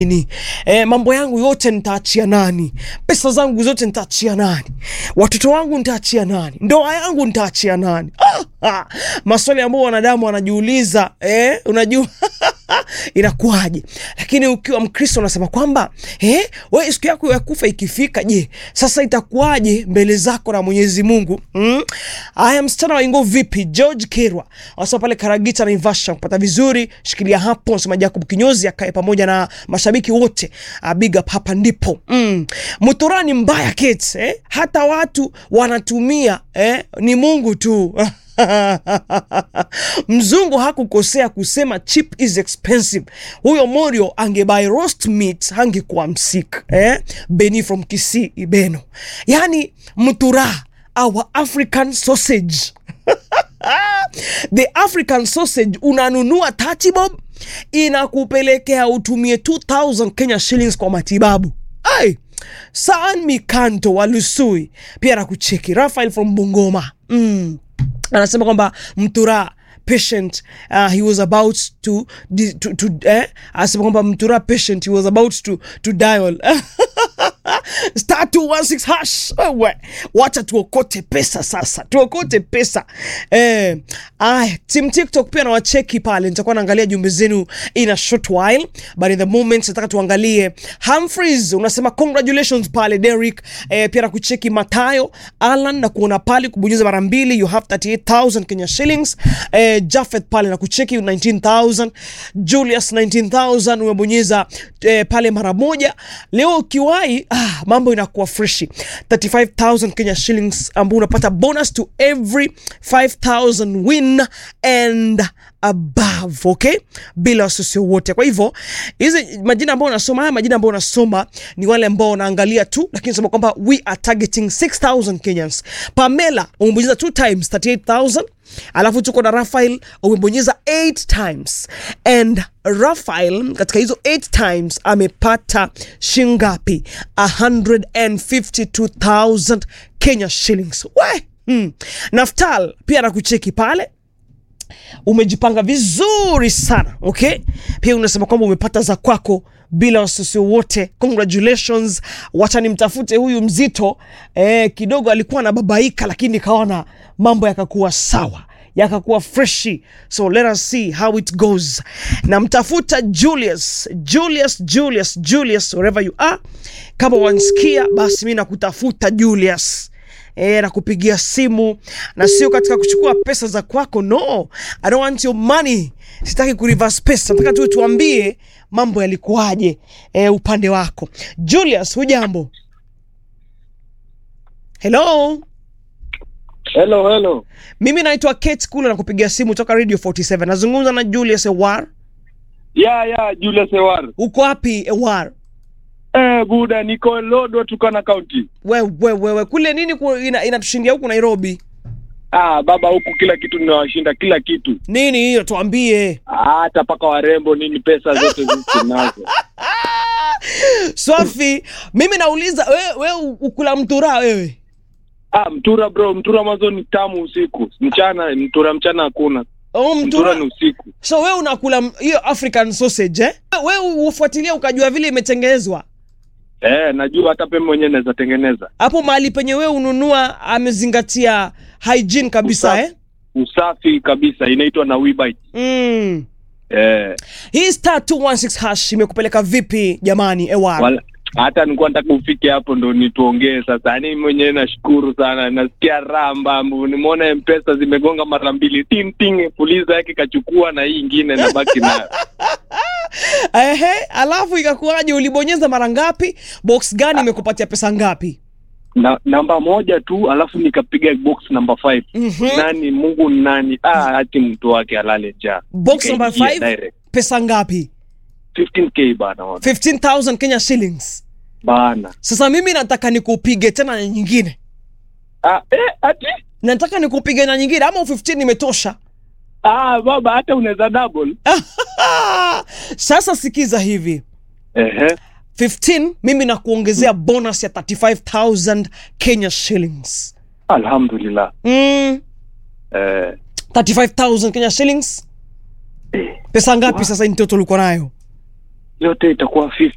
Ni, eh, mambo yangu yote nitaachia nani? Pesa zangu zote nitaachia nani? Watoto wangu nitaachia nani? Ndoa yangu nitaachia nani? Ah, ah, maswali ambayo wanadamu wanajiuliza eh, unajua inakuwaje? Lakini ukiwa Mkristo unasema kwamba eh, wewe siku yako ya kufa ikifika, je, sasa itakuwaje mbele zako na Mwenyezi Mungu? Mm? Aya, msichana wa Ingo vipi? George Kirwa wasema pale Karagita na Ivasha kupata vizuri, shikilia hapo. Nasema Jacob Kinyozi akae pamoja na mashabiki wote, uh, big up hapa ndipo. Mm. Muturani mbaya kids, eh? Hata watu wanatumia eh? Ni Mungu tu Mzungu hakukosea kusema cheap is expensive. Huyo Morio angebuy roast meat hangekuwa msik eh? Beni from Kisii Ibeno, yani mtura our African sausage the African sausage unanunua 30 bob inakupelekea utumie 2000 Kenya shillings kwa matibabu. Ai, Saan Mikanto wa Lusui pia nakucheki. Rafael from Bungoma mm. anasema kwamba mtura patient uh, he was about to, di- to, to eh? anasema kwamba mtura patient he was about to, to dial star 216 hash Wewe, wacha tuokote pesa sasa tuokote pesa eh, aya team tiktok pia nawacheki pale nitakuwa naangalia jumbe zenu in a short while but in the moment nataka tuangalie Humphreys unasema congratulations pale Derek eh, pia nakucheki Matayo Alan na kuona pale kubonyeza mara mbili you have 38000 Kenya shillings eh, Jafet pale na kucheki 19000 Julius 19000 umebonyeza eh, pale mara moja leo ukiwahi ah, mambo inakuwa freshi 35000 Kenya shillings ambao unapata bonus to every 5000 win and above okay bila wasiwasi wote kwa hivyo hizi majina ambayo unasoma haya majina ambayo unasoma ni wale ambao unaangalia tu lakini sema kwamba we are targeting 6000 kenyans pamela umebonyeza two times 38000 alafu tuko na rafael umebonyeza 8 times and rafael katika hizo 8 times amepata shingapi 152000 kenya shillings we hmm. naftal pia anakucheki pale umejipanga vizuri sana okay pia unasema kwamba umepata za kwako bila wasiwasi wote congratulations wacha nimtafute huyu mzito eh, kidogo alikuwa anababaika lakini nikaona mambo yakakuwa sawa yakakuwa freshi so let us see how it goes namtafuta julius julius julius julius wherever you are kama wansikia basi mi nakutafuta julius e, na kupigia simu na sio katika kuchukua pesa za kwako no i don't want your money sitaki kureverse pesa nataka tu tuambie mambo yalikuwaje e, upande wako julius hujambo hello Hello, hello. mimi naitwa kate kula na kupigia simu toka radio 47 nazungumza na julius ewar Ya, ya, Julius Ewar. uko wapi ewar Eh, buda niko Lodwar Turkana County. wewe wewe kule nini ku- ina- inatushindia huku nairobi Ah, baba huku kila kitu ninawashinda kila kitu. nini hiyo tuambie Ah, Hata paka warembo nini pesa zote zizi nazo. swafi mimi nauliza wewe we, ukula mtura wewe Ah, mtura bro, mtura mwanzo ni tamu usiku. Mchana mtura mchana hakuna. oh, Mtura mtura ni usiku. so we unakula m- hiyo african sausage eh? we ufuatilia ukajua vile imetengenezwa Eh, najua hata pembe mwenyewe naweza tengeneza. hapo mahali penye we ununua amezingatia hygiene kabisa Usafi. eh? Usafi kabisa inaitwa na Webite. mm. Eh, hii star 216 hash imekupeleka vipi jamani ewar wala hata nilikuwa nataka ufike hapo ndo nituongee sasa. Yaani mwenyewe nashukuru sana, nasikia raha mbambu. Nimeona mpesa zimegonga mara mbili, ting ting, puliza yake kachukua na hii ingine nabaki nayo. ehe alafu ikakuwaje ulibonyeza mara ngapi box gani imekupatia pesa ngapi na, namba moja tu, alafu nikapiga box namba 5 Mhm. nani Mungu ni nani? Ah, hati mtu wake alale njaa. box number Nikaingia 5 direct. pesa ngapi 15k bana, wana. 15000 kenya shillings bana. sasa mimi nataka nikupige tena na nyingine Ah, eh, ati nataka nikupige na nyingine ama 15 imetosha ah, baba hata unaweza double. sasa sikiza hivi Ehe, 15 mimi nakuongezea bonus ya 35000 kenya shillings alhamdulillah. mm, Eh, 35000 kenya shillings eh, pesa ngapi sasa in total uko nayo yote itakuwa 50